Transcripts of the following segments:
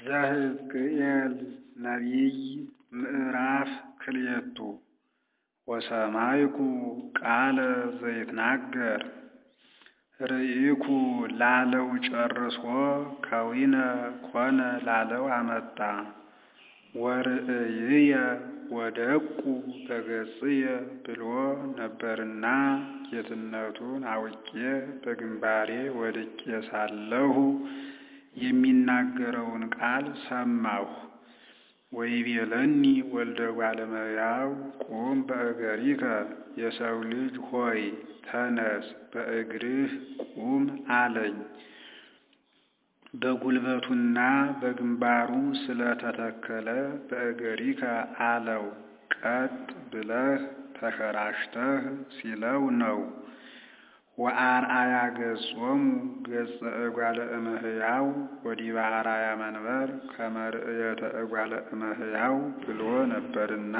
ዘሕዝቅኤል ነቢይ ምዕራፍ ክልኤቱ ወሰማይኩ ቃለ ዘይትናገር ርኢኩ ላለው ጨርሶ ከዊነ ኮነ ላለው አመጣ ወርእይየ ወደቁ በገጽየ ብሎ ነበርና ጌትነቱን አውቄ በግንባሬ ወድቄ ሳለሁ የሚናገረውን ቃል ሰማሁ። ወይቤለኒ ወልደ እጓለ እመሕያው ቁም በእገሪከ የሰው ልጅ ሆይ ተነስ በእግርህ ቁም አለኝ። በጉልበቱና በግንባሩ ስለተተከለ በእገሪከ አለው። ቀጥ ብለህ ተሸራሽተህ ሲለው ነው። ወአርአያ ገጾሙ ገጸ እጓለ እመሕያው ወዲበ አርአያ መንበር ከመ ርእየተ እጓለ እመሕያው ብሎ ነበርና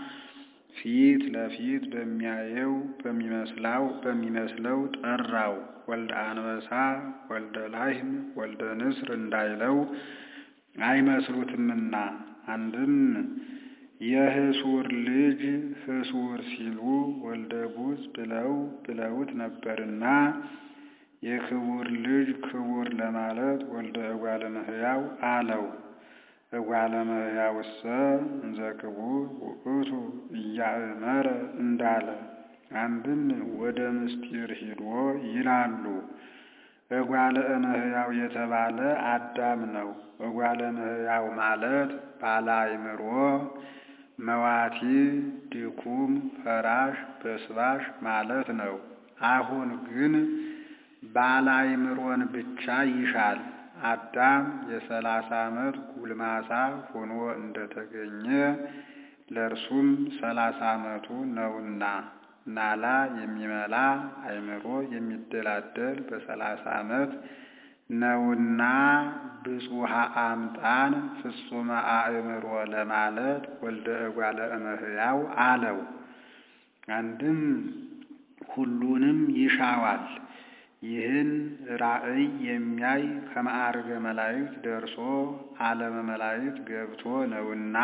ፊት ለፊት በሚያየው በሚመስላው በሚመስለው ጠራው። ወልደ አንበሳ ወልደ ላህም ወልደ ንስር እንዳይለው አይመስሉትምና አንድም የህሱር ልጅ ህሱር ሲሉ ወልደ ቡዝ ብለው ብለውት ነበርና የክቡር ልጅ ክቡር ለማለት ወልደ እጓለ እመሕያው አለው። እጓለ እመሕያውሰ እንዘ ክቡር ውእቱ እያእመረ እንዳለ አንድም ወደ ምስጢር ሂዶ ይላሉ። እጓለ እመሕያው የተባለ አዳም ነው። እጓለ እመሕያው ማለት ባለ አእምሮ መዋቲ ድኩም ፈራሽ በስባሽ ማለት ነው። አሁን ግን ባለ አእምሮን ብቻ ይሻል። አዳም የሰላሳ ዓመት ጉልማሳ ሆኖ እንደተገኘ ለእርሱም ሰላሳ ዓመቱ ነውና ናላ የሚመላ አእምሮ የሚደላደል በሰላሳ ዓመት ነውና ብፁሃ አምጣን ፍጹመ አእምሮ ለማለት ወልደ እጓለ እመሕያው አለው። አንድም ሁሉንም ይሻዋል። ይህን ራእይ የሚያይ ከማዕርገ መላእክት ደርሶ ዓለመ መላእክት ገብቶ ነውና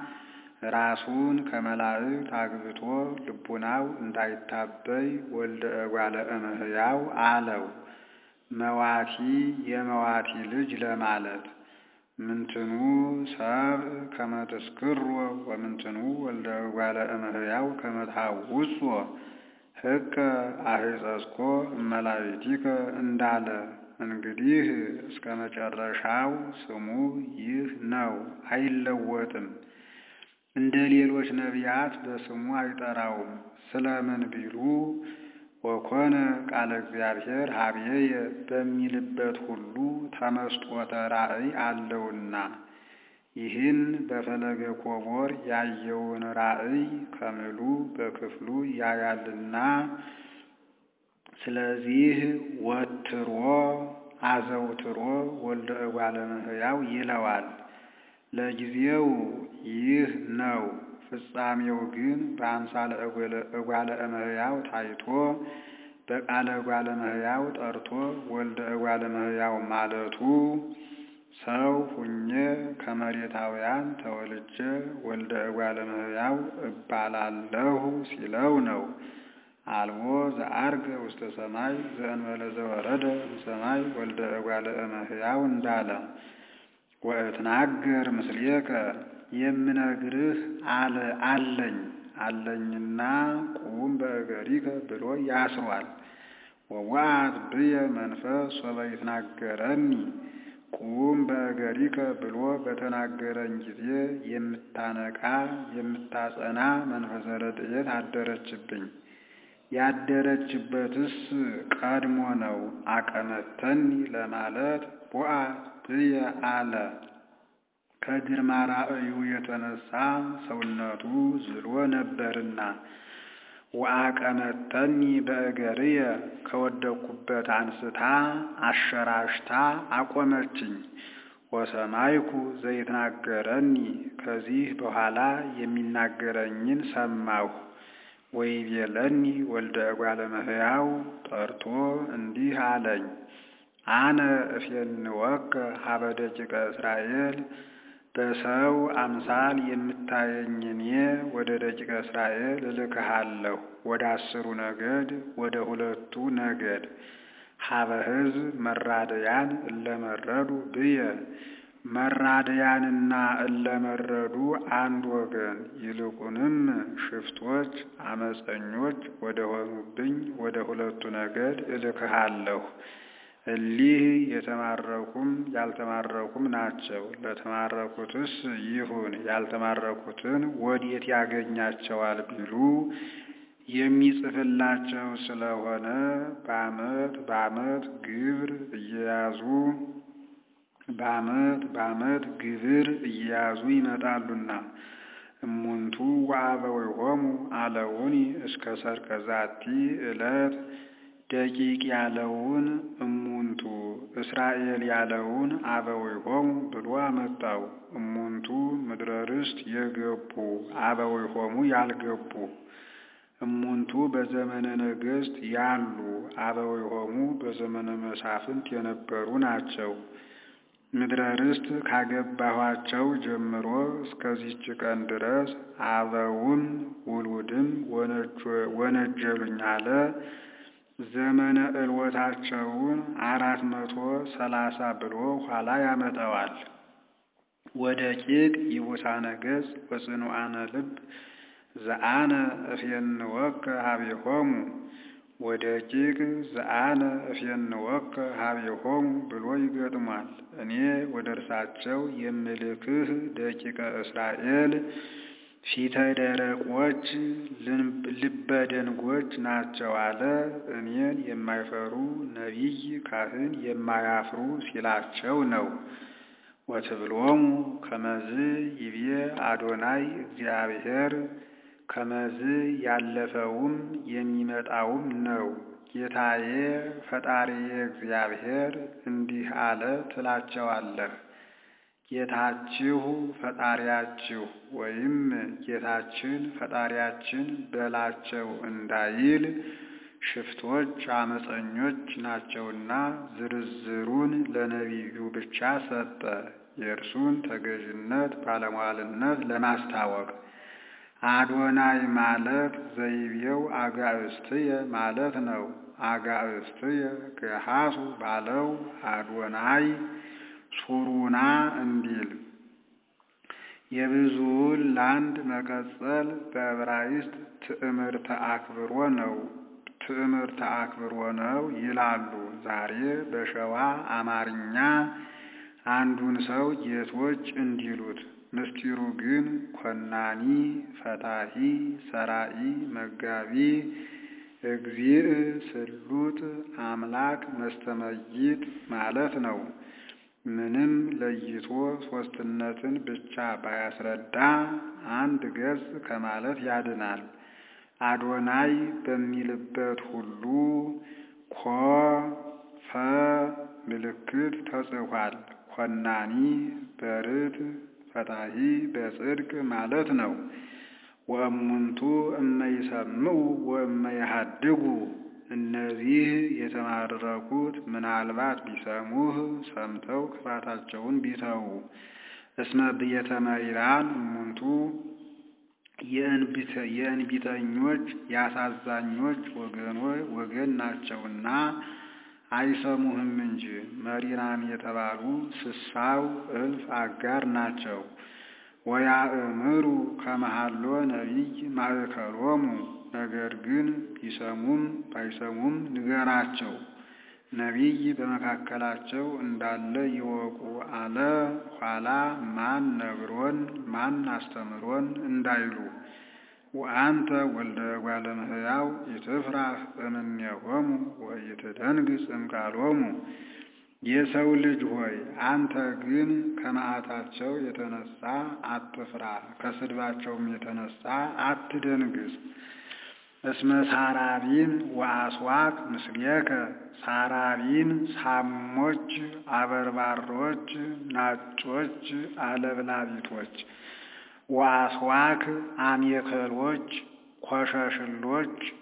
ራሱን ከመላእክት አግብቶ ልቡናው እንዳይታበይ ወልደ እጓለ እመሕያው አለው። መዋቲ የመዋቲ ልጅ ለማለት ምንትኑ ሰብእ ከመ ትስክሮ ወምንትኑ ወልደ እጓለ እመሕያው ከመ ትሐውጾ ሕቀ አሕፀስኮ እመላእክቲከ እንዳለ እንግዲህ እስከ መጨረሻው ስሙ ይህ ነው፣ አይለወጥም። እንደ ሌሎች ነቢያት በስሙ አይጠራውም። ስለምን ቢሉ ወኮነ ቃለ እግዚአብሔር ሀብዬየ በሚልበት ሁሉ ተመስጦተ ራእይ አለውና ይህን በፈለገ ኮቦር ያየውን ራእይ ከምሉ በክፍሉ ያያልና ስለዚህ ወትሮ አዘውትሮ ወልደ እጓለ እመሕያው ይለዋል። ለጊዜው ይህ ነው። ፍጻሜው ግን በአምሳለ እጓለ እመሕያው ታይቶ በቃለ እጓለ እመሕያው ጠርቶ ወልደ እጓለ እመሕያው ማለቱ ሰው ሁኜ ከመሬታውያን ተወልጄ ወልደ እጓለ እመሕያው እባላለሁ ሲለው ነው። አልቦ ዘዐርገ ውስተ ሰማይ ዘእንበለ ዘወረደ እምሰማይ ወልደ እጓለ እመሕያው እንዳለ ወእትናገር ምስሌከ የምነግርህ አለ አለኝ አለኝና ቁም በእገሪከ ብሎ ያስሯል። ወወአት ብየ መንፈስ ሶበ ይትናገረኒ ቁም በእገሪከ ብሎ በተናገረኝ ጊዜ የምታነቃ የምታጸና መንፈሰ ረድኤት አደረችብኝ። ያደረችበትስ ቀድሞ ነው። አቀመተኒ ለማለት ቦአት ብየ አለ። ከግርማ ራእዩ የተነሳ ሰውነቱ ዝሎ ነበርና ወአቀመተኒ በእገርየ ከወደቅኩበት አንስታ አሸራሽታ አቆመችኝ። ወሰማይኩ ዘይትናገረኒ ከዚህ በኋላ የሚናገረኝን ሰማሁ። ወይቤለኒ ወልደ እጓለ እመሕያው ጠርቶ እንዲህ አለኝ አነ እፌንወከ ሀበ ደቂቀ እስራኤል በሰው አምሳል የምታየኝ እኔ ወደ ደቂቀ እስራኤል እልክሃለሁ ወደ አስሩ ነገድ ወደ ሁለቱ ነገድ ሀበ ሕዝብ መራደያን እለመረዱ ብየ መራደያንና እለመረዱ አንድ ወገን ይልቁንም ሽፍቶች አመፀኞች ወደ ሆኑብኝ ወደ ሁለቱ ነገድ እልክሃለሁ። እሊህ የተማረኩም ያልተማረኩም ናቸው። ለተማረኩትስ ይሁን ያልተማረኩትን ወዴት ያገኛቸዋል ቢሉ የሚጽፍላቸው ስለሆነ በዓመት በዓመት ግብር እየያዙ በዓመት በዓመት ግብር እየያዙ ይመጣሉና እሙንቱ ወአበዊሆሙ አለውኒ እስከ ሰርቀ ዛቲ ዕለት ደቂቅ ያለውን እሙንቱ እስራኤል ያለውን አበዊሆሙ ብሎ አመጣው። እሙንቱ ምድረ ርስት የገቡ አበዊሆሙ ያልገቡ እሙንቱ በዘመነ ነገሥት ያሉ አበዊሆሙ በዘመነ መሳፍንት የነበሩ ናቸው። ምድረ ርስት ካገባኋቸው ጀምሮ እስከዚች ቀን ድረስ አበውም ውሉድም ወነጀሉኝ አለ። ዘመነ ዕልወታቸውን አራት መቶ ሰላሳ ብሎ ኋላ ያመጣዋል። ወደ ቂቅ ይቡሳነ ገጽ ወጽኑዓነ ልብ ዘአነ እፌንወከ ሀቤሆሙ ወደ ቂቅ ዘአነ እፌንወከ ሀቤሆሙ ብሎ ይገጥሟል። እኔ ወደ እርሳቸው የምልክህ ደቂቀ እስራኤል ፊተ ደረቆች ልበደንጎች ናቸው አለ። እኔን የማይፈሩ ነቢይ ካህን የማያፍሩ ሲላቸው ነው። ወትብሎሙ ከመዝ ይቤ አዶናይ እግዚአብሔር ከመዝ ያለፈውም የሚመጣውም ነው። ጌታዬ ፈጣሪዬ እግዚአብሔር እንዲህ አለ ትላቸዋለህ። ጌታችሁ ፈጣሪያችሁ ወይም ጌታችን ፈጣሪያችን በላቸው እንዳይል ሽፍቶች አመፀኞች ናቸውና ዝርዝሩን ለነቢዩ ብቻ ሰጠ። የእርሱን ተገዥነት ባለሟልነት ለማስታወቅ አዶናይ ማለት ዘይቤው አጋእስትየ ማለት ነው። አጋእስትየ ገሃሱ ባለው አዶናይ ሱሩና እንዲል የብዙውን ለአንድ መቀጸል በዕብራይስጥ ትዕምርተ አክብሮ ነው ትዕምርተ አክብሮ ነው ይላሉ። ዛሬ በሸዋ አማርኛ አንዱን ሰው ጌቶች እንዲሉት ምስጢሩ ግን ኮናኒ፣ ፈታሂ፣ ሰራኢ፣ መጋቢ፣ እግዚእ፣ ስሉጥ፣ አምላክ፣ መስተመይጥ ማለት ነው። ምንም ለይቶ ሦስትነትን ብቻ ባያስረዳ አንድ ገጽ ከማለት ያድናል። አዶናይ በሚልበት ሁሉ ኮ ፈ ምልክት ተጽፏል። ኮናኒ በርት ፈታሂ በጽድቅ ማለት ነው። ወእሙንቱ እመይሰምዑ ወእመይሃድጉ እነዚህ የተማረኩት ምናልባት ቢሰሙህ ሰምተው ክፋታቸውን ቢተዉ እስመ ብየተ መሪራን እሙንቱ የእንቢተኞች የአሳዛኞች ወገን ናቸውና አይሰሙህም እንጂ መሪራን የተባሉ ስሳው እልፍ አጋር ናቸው። ወያእምሩ ከመሃሎ ነቢይ ማእከሎሙ ነገር ግን ቢሰሙም ባይሰሙም ንገራቸው፣ ነቢይ በመካከላቸው እንዳለ ይወቁ አለ። ኋላ ማን ነግሮን ማን አስተምሮን እንዳይሉ ወአንተ ወልደ እጓለ እመሕያው ኢትፍራህ እምኔሆሙ ወኢትደንግጽ እምቃሎሙ። የሰው ልጅ ሆይ አንተ ግን ከመዓታቸው የተነሳ አትፍራ፣ ከስድባቸውም የተነሳ አትደንግጽ። እስመ ሳራቢን ወአስዋክ ምስሌከ ሳራቢን ሳሞች፣ አበርባሮች፣ ናጮች፣ አለብላቢቶች ወአስዋክ አሜከሎች፣ ኮሸሽሎች፣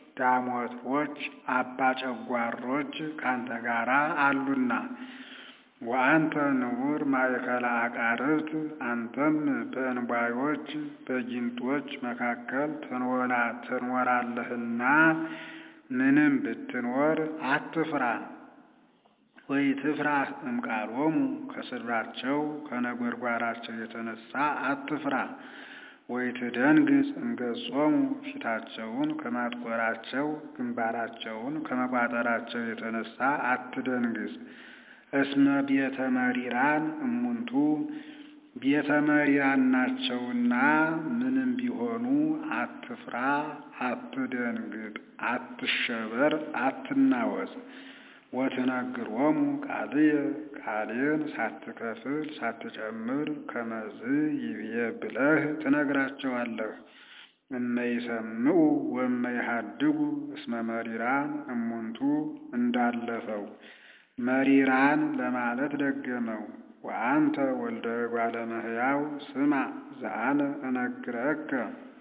ዳሞቶች አባ ጨጓሮች ካንተ ጋራ አሉና ወአንተ ንዑር ማእከለ አቃርብት አንተም በእንቧዮች በጊንጦች መካከል ትኖራለህና ምንም ብትኖር አትፍራ። ወይ ትፍራህ እምቃሎሙ ከስድባቸው ከነጎድጓዳቸው የተነሳ አትፍራ። ወይ ትደንግጽ እምገጾሙ ፊታቸውን ከማጥቆራቸው ግንባራቸውን ከመቋጠራቸው የተነሳ አትደንግጽ። እስመ ቤተ መሪራን እሙንቱ ቤተ መሪራን ናቸውና ምንም ቢሆኑ አትፍራ፣ አትደንግጥ፣ አትሸበር፣ አትናወጽ። ወትነግሮሙ ቃልየ ቃሌን ሳትከፍል ሳትጨምር ከመዝ ይብዬ ብለህ ትነግራቸዋለህ። እመይሰምዑ ወመይሃድጉ እስመ መሪራን እሙንቱ እንዳለፈው መሪራን ለማለት ደገመው። ወአንተ ወልደ እጓለ እመሕያው ስማ ዘአነ እነግረከ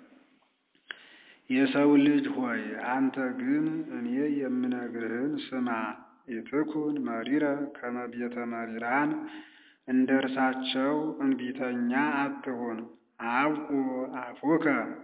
የሰው ልጅ ሆይ አንተ ግን እኔ የምነግርህን ስማ። ኢትኩን መሪረ ከመ ቤተ መሪራን እንደ እርሳቸው እንቢተኛ አትሁን። አብቁ አፉከ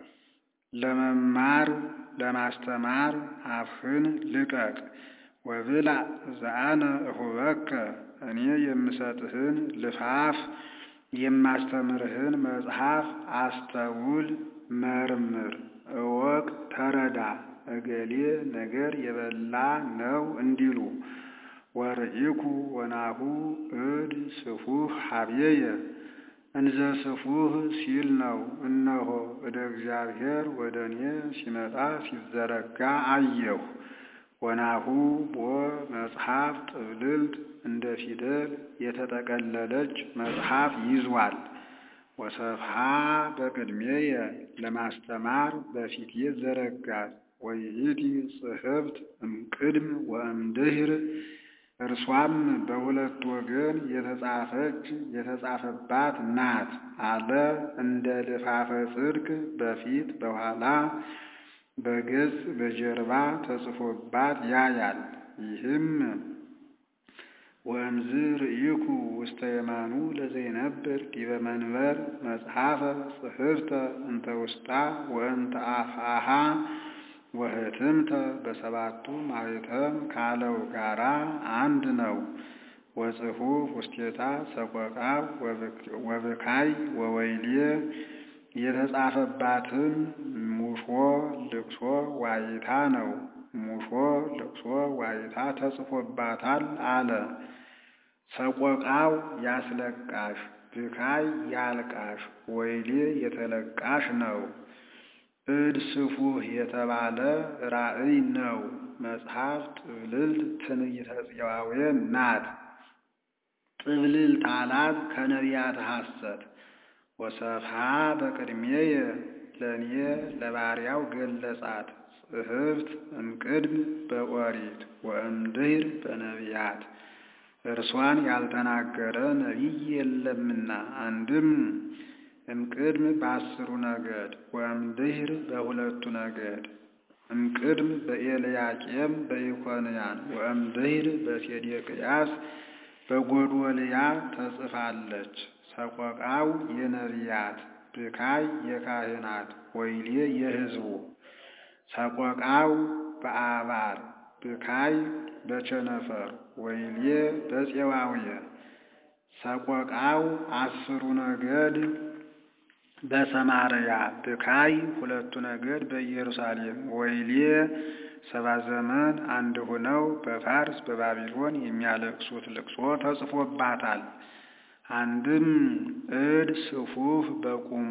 ለመማር ለማስተማር አፍህን ልቀቅ። ወብላ ዘአነ እሁበከ እኔ የምሰጥህን ልፋፍ የማስተምርህን መጽሐፍ አስተውል፣ መርምር፣ እወቅ፣ ተረዳ። እገሌ ነገር የበላ ነው እንዲሉ ወርኢኩ ወናሁ እድ ስፉህ ሀብየየ እንዘ ስፉህ ሲል ነው። እነሆ እደ እግዚአብሔር ወደ እኔ ሲመጣ ሲዘረጋ አየሁ። ወናሁ ቦ መጽሐፍ ጥብልልት እንደ ፊደል የተጠቀለለች መጽሐፍ ይዟል። ወሰፍሃ በቅድሜየ ለማስተማር በፊቴ ዘረጋት። ወይእቲ ጽሕፍት እምቅድም ወእምድኅር እርሷም በሁለት ወገን የተጻፈች የተጻፈባት ናት አለ። እንደ ልፋፈ ጽድቅ በፊት በኋላ በገጽ በጀርባ ተጽፎባት ያያል። ይህም ወእምዝ ርኢኩ ውስተ የማኑ ለዘይነብር ዲበ መንበር መጽሐፈ ጽሕፍተ እንተ ውስጣ ወእንተ አፍአሃ ወህትምተ በሰባቱ ማኅተም ካለው ጋራ አንድ ነው። ወጽሑፍ ውስቴታ ሰቆቃ ወብካይ ወወይሌ የተጻፈባትም ሙሾ ልቅሶ ዋይታ ነው። ሙሾ ልቅሶ ዋይታ ተጽፎባታል አለ። ሰቆቃው ያስለቃሽ፣ ብካይ ያልቃሽ፣ ወይሌ የተለቃሽ ነው። እድ ስፉህ የተባለ ራእይ ነው። መጽሐፍ ጥብልልት ትንቢተ ጽዋዌ ናት። ጥብልልት አላት ከነቢያት ሐሰት ወሰፍሃ በቅድሜየ ለእኔ ለባሪያው ገለጻት። ጽሕፍት እምቅድም በኦሪት ወእምድኅር በነቢያት እርሷን ያልተናገረ ነቢይ የለምና አንድም እምቅድም በአስሩ ነገድ ወእምድኅር በሁለቱ ነገድ እምቅድም በኤልያቄም በኢኮንያን ወእምድኅር በሴዴቅያስ በጎዶልያ ተጽፋለች። ሰቆቃው የነቢያት ብካይ የካህናት ወይሌ የሕዝቡ ሰቆቃው በአባር ብካይ በቸነፈር ወይሌ በፄዋውየ ሰቆቃው አስሩ ነገድ በሰማርያ ብካይ ሁለቱ ነገድ በኢየሩሳሌም ወይሌ ሰባ ዘመን አንድ ሆነው በፋርስ በባቢሎን የሚያለቅሱት ልቅሶ ተጽፎባታል። አንድም እድ ስፉህ በቁሙ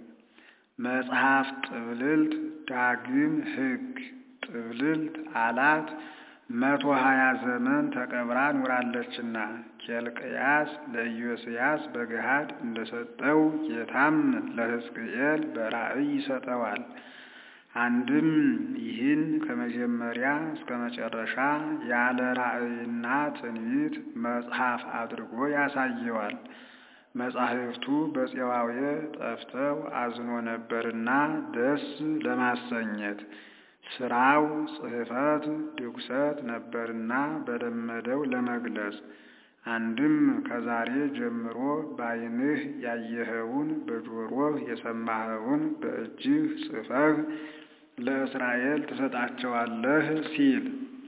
መጽሐፍ ጥብልልት ዳግም ሕግ ጥብልልት አላት መቶ ሀያ ዘመን ተቀብራ ኑራለችና ኬልቅያስ ለኢዮስያስ በገሃድ እንደሰጠው ጌታም ለሕዝቅኤል በራእይ ይሰጠዋል። አንድም ይህን ከመጀመሪያ እስከ መጨረሻ ያለ ራእይና ትንቢት መጽሐፍ አድርጎ ያሳየዋል። መጻሕፍቱ በፄዋዌ ጠፍተው አዝኖ ነበርና ደስ ለማሰኘት ስራው ጽሕፈት ድጉሰት ነበርና በለመደው ለመግለጽ አንድም ከዛሬ ጀምሮ በዓይንህ ያየኸውን በጆሮህ የሰማኸውን በእጅህ ጽፈህ ለእስራኤል ትሰጣቸዋለህ ሲል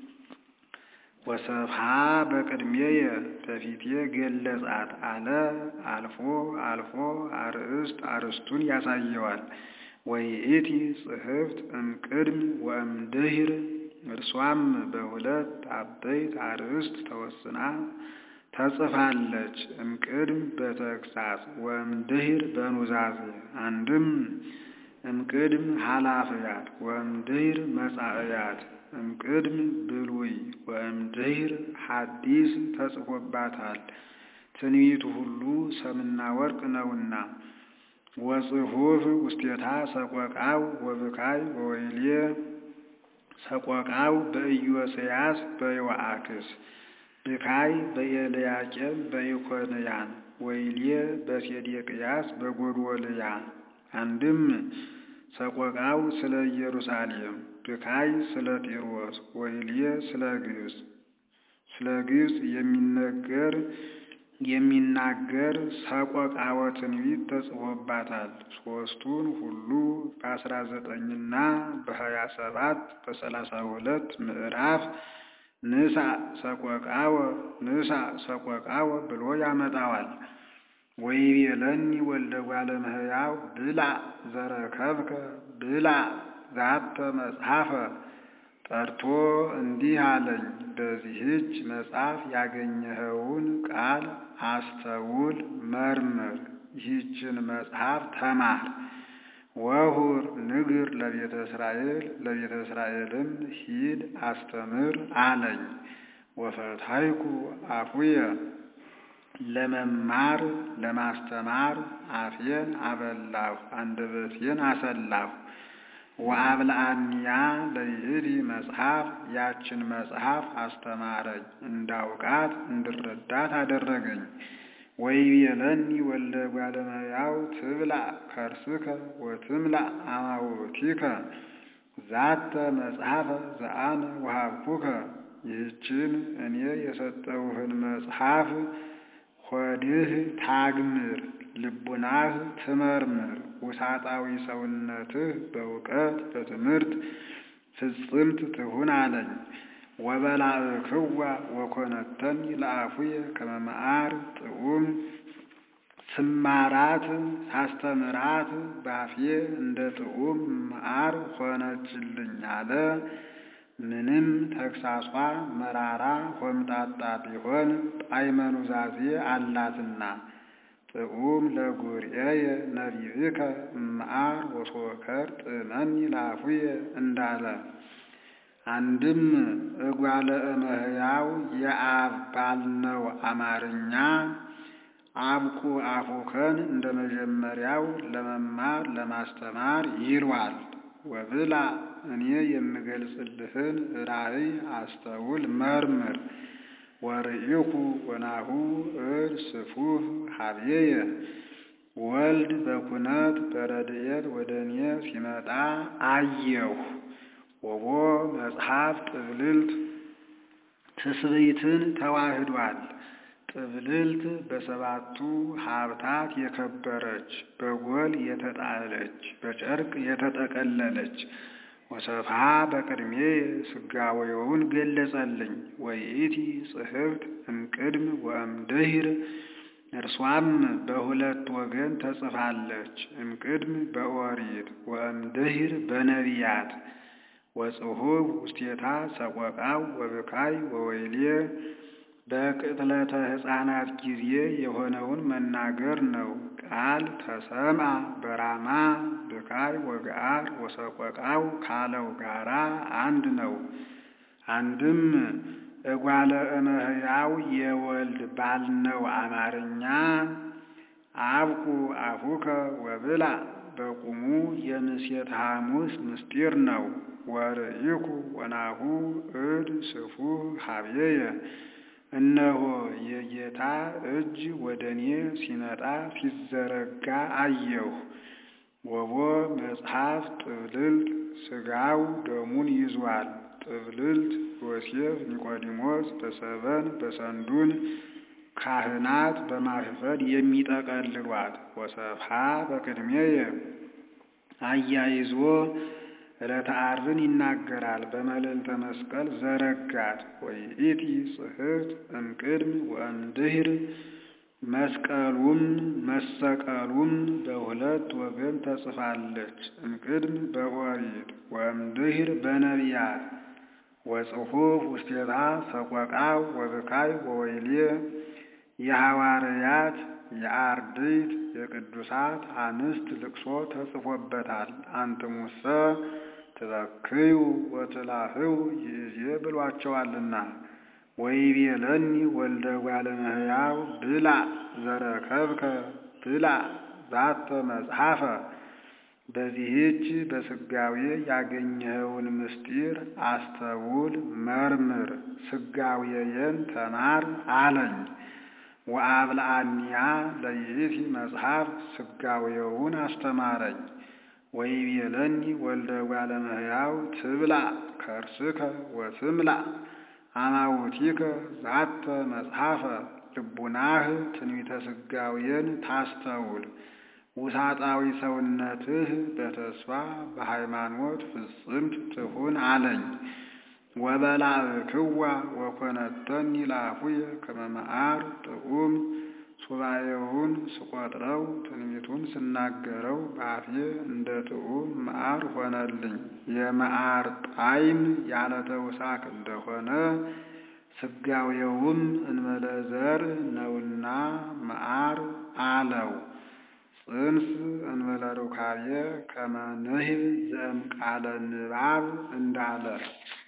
ወሰብሃ በቅድሜየ በፊቴ ገለጻት አለ። አልፎ አልፎ አርእስት አርእስቱን ያሳየዋል። ወይእቲ ጽሕፍት እምቅድም ወእምድኅር እርሷም በሁለት አበይት አርእስት ተወስና ተጽፋለች። እምቅድም በተግሳጽ ወእምድኅር በኑዛዜ አንድም እምቅድም ኃላፊያት ወእምድኅር መጻእያት እምቅድም ብሉይ ወእምድኅር ሐዲስ ተጽፎባታል። ትንቢቱ ሁሉ ሰምና ወርቅ ነውና። ወጽሑፍ ውስቴታ ሰቆቃው ወብካይ ወወይሌ ሰቆቃው በኢዮስያስ በዮአክስ ብካይ በኤልያቄም በኢኮንያን ወይሌ በሴዴቅያስ በጎዶልያ አንድም ሰቆቃው ስለ ኢየሩሳሌም ብካይ ስለ ጢሮስ ወይሌ ስለ ግብፅ ስለ ግብፅ የሚነገር የሚናገር ሰቆቃወ ትንቢት ተጽፎባታል። ሦስቱን ሁሉ በአስራ ዘጠኝና በሀያ ሰባት በሰላሳ ሁለት ምዕራፍ ንሳ ሰቆቃወ ንሳ ሰቆቃወ ብሎ ያመጣዋል። ወይቤለኒ ወልደ እጓለ እመሕያው ብላዕ ዘረከብከ ብላዕ ዛተ መጽሐፈ ጠርቶ እንዲህ አለኝ፣ በዚህች መጽሐፍ ያገኘኸውን ቃል አስተውል፣ መርምር፣ ይህችን መጽሐፍ ተማር። ወሁር ንግር ለቤተ እስራኤል ለቤተ እስራኤልም ሂድ አስተምር አለኝ። ወፈታይኩ አፉየ ለመማር ለማስተማር አፌን አበላሁ፣ አንደበቴን አሰላሁ። ወአብልአንያ ለይእቲ መጽሐፍ ያችን መጽሐፍ አስተማረኝ፣ እንዳውቃት እንድረዳት አደረገኝ። ወይቤለኒ ወልደ እጓለ እመሕያው ትብላዕ ከርስከ ወትምላዕ አማውቲከ ዛተ መጽሐፈ ዘአነ ወሀብኩከ ይህችን እኔ የሰጠውህን መጽሐፍ ሆድህ ታግምር፣ ልቡናህ ትመርምር፣ ውሳጣዊ ሰውነትህ በእውቀት በትምህርት ፍጽምት ትሁን አለኝ። ወበላዕክዋ ወኮነተኒ ለአፉየ ከመ መዓር ጥዑም ስማራት ሳስተምራት ባፌ እንደ ጥዑም መዓር ሆነችልኝ አለ። ምንም ተግሳጿ መራራ ሆምጣጣ ቢሆን ጣዕመ ኑዛዜ አላትና ጥዑም ለጉርኤየ ነቢብከ እምዓር ወሶከር ጥዕመኒ ለአፉየ እንዳለ አንድም እጓለ እመሕያው የአብ ባልነው አማርኛ አብቁ አፉከን እንደ መጀመሪያው ለመማር ለማስተማር ይሏል። ወብላ እኔ የምገልጽልህን ራእይ አስተውል መርምር። ወርኢኩ ወናሁ እድ ስፉህ ሀብዬየ ወልድ በኩነት በረድኤት ወደ እኔ ሲመጣ አየሁ። ወቦ መጽሐፍ ጥብልልት ትስብእትን ተዋህዷል። ጥብልልት በሰባቱ ሀብታት የከበረች በጎል የተጣለች በጨርቅ የተጠቀለለች ወሰፍሃ በቅድሜ ስጋዌውን ገለጸልኝ። ወይእቲ ጽሕፍት እምቅድም ወእምድኅር እርሷም በሁለት ወገን ተጽፋለች። እምቅድም በኦሪት ወእምድኅር በነቢያት ወጽሑፍ ውስቴታ ሰቆቃው ወብካይ ወወይሌ በቅጥለተ ሕፃናት ጊዜ የሆነውን መናገር ነው። ቃል ተሰምዐ በራማ ብካይ ወገአር ወሰቆቃው ካለው ጋራ አንድ ነው። አንድም እጓለ እመሕያው የወልድ ባልነው አማርኛ አብቁ አፉከ ወብላ በቁሙ የምሴት ሐሙስ ምስጢር ነው። ወርኢኩ ወናሁ እድ ስፉህ ሀብዬየ እነሆ የጌታ እጅ ወደ እኔ ሲመጣ ሲዘረጋ አየሁ። ወቦ መጽሐፍ ጥብልልት ሥጋው ደሙን ይዟል። ጥብልልት ዮሴፍ ኒቆዲሞስ በሰበን በሰንዱን ካህናት በማርፈድ የሚጠቀልሏት ወሰብሃ በቅድሜየ አያይዞ ዕለተ ዓርብን ይናገራል። በመልዕልተ መስቀል ዘረጋት ወይእቲ ጽሕፍት እምቅድም ወእምድኅር መስቀሉም መሰቀሉም በሁለት ወገን ተጽፋለች። እምቅድም በኦሪት ወእምድኅር በነቢያት ወጽሑፍ ውስቴታ ሰቆቃው ወብካይ ወወይሌ የሐዋርያት የአርድእት የቅዱሳት አንስት ልቅሶ ተጽፎበታል። አንትሙሰ ትበክዩ ወትላህው ይእዜ ብሏቸዋልና። ወይቤለኒ ወልደ እጓለ እመሕያው ብላ ዘረከብከ ብላ ዛተ መጽሐፈ በዚህች በስጋዌ ያገኘኸውን ምስጢር አስተውል፣ መርምር፣ ስጋዌየን ተማር አለኝ። ወአብልዐኒያ ለይእቲ መጽሐፍ ስጋዌውን አስተማረኝ። ወይቤለኒ ወልደ እጓለ እመሕያው ትብላ ከርስከ ወትምላእ አማውቲከ ዛተ መጽሐፈ ልቡናህ ትንቢተ ስጋዌን ታስተውል ውሳጣዊ ሰውነትህ በተስፋ በሃይማኖት ፍጽምት ትሁን አለኝ። ወበላዕክዋ ወኮነተኒ ለአፉየ ከመ መዓር ጥዑም ሱባኤውን ስቆጥረው ትንቢቱን ስናገረው በአፌ እንደ ጥዑም መዓር ሆነልኝ። የመዓር ጣዕም ያለ ተውሳክ እንደሆነ ስጋዌውም እንበለ ዘር ነውና መዓር አለው። ጽንስ እንበለ ሩካቤ ከመ ንህብ ዘእምቃለ ንባብ እንዳለ